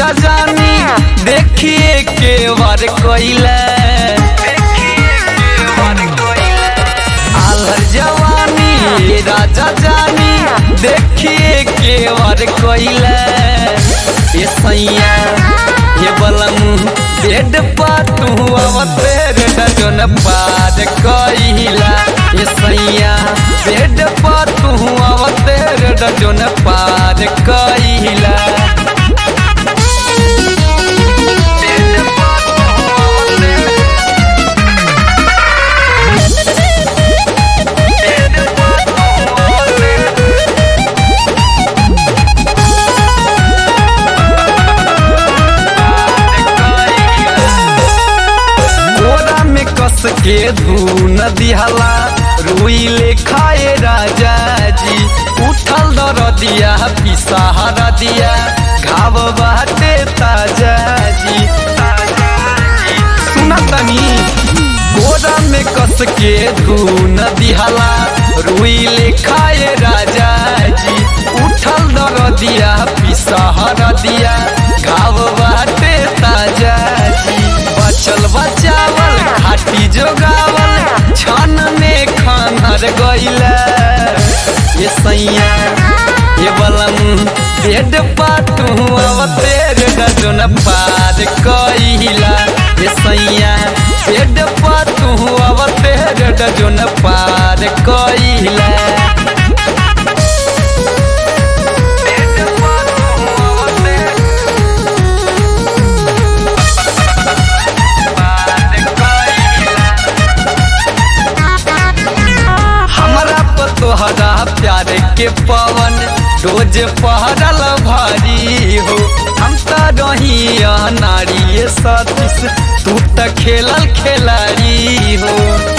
राजा जानी देखिए के वर कोइला आलर जवानी ये राजा जानी देखिए के वर कोइला ये सैया ये बलम बेड पा तू अवतेर डजन पार कइला ये सैया बेड पा तू अवतेर डजन पार कइला बोरा में कस के धून दिहला रुई ले खाए राजा जी उठल दर दिया पिसाहरा दिया घाव बाटे ताजा जी सुना तनी बोरा में कस के धून दिहला रुई ले खाए राजा जी उठल दर दिया पिसाहरा दिया घाव बाटे ताजा जी बचल बचावल खाटी जोगावल छन में खानर गइला ये सैया ये बलम बेड पा तू अवतेर डजन पार कइला ये सैया बेड पा तू अवतेर डजन पार कइला हमरा पर तोहरा प्यार के पवन रोज पहरल भारी हो हम त रही नारी सतीश तू त खेलल खिलाड़ी हो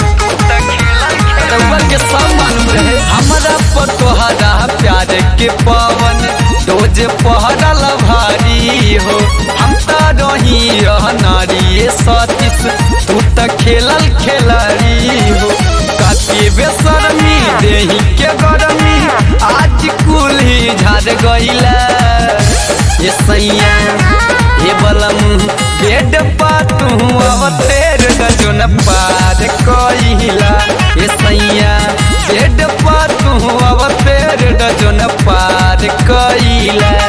रउआ के सब मालूम रहे हमरा पर तोहरा प्यार के पवन रोज पहरल भारी हो हम त रही नारी सतीश तू त खेलल खिलाड़ी हो काती बेसरमी देही के गरमी आज कुल ही झाड़ गइला ये सैया ये बलम बेड पा तू अवतेर डजन पार कइला ये सैया बेड पा तू अवतेर डजन पार कइला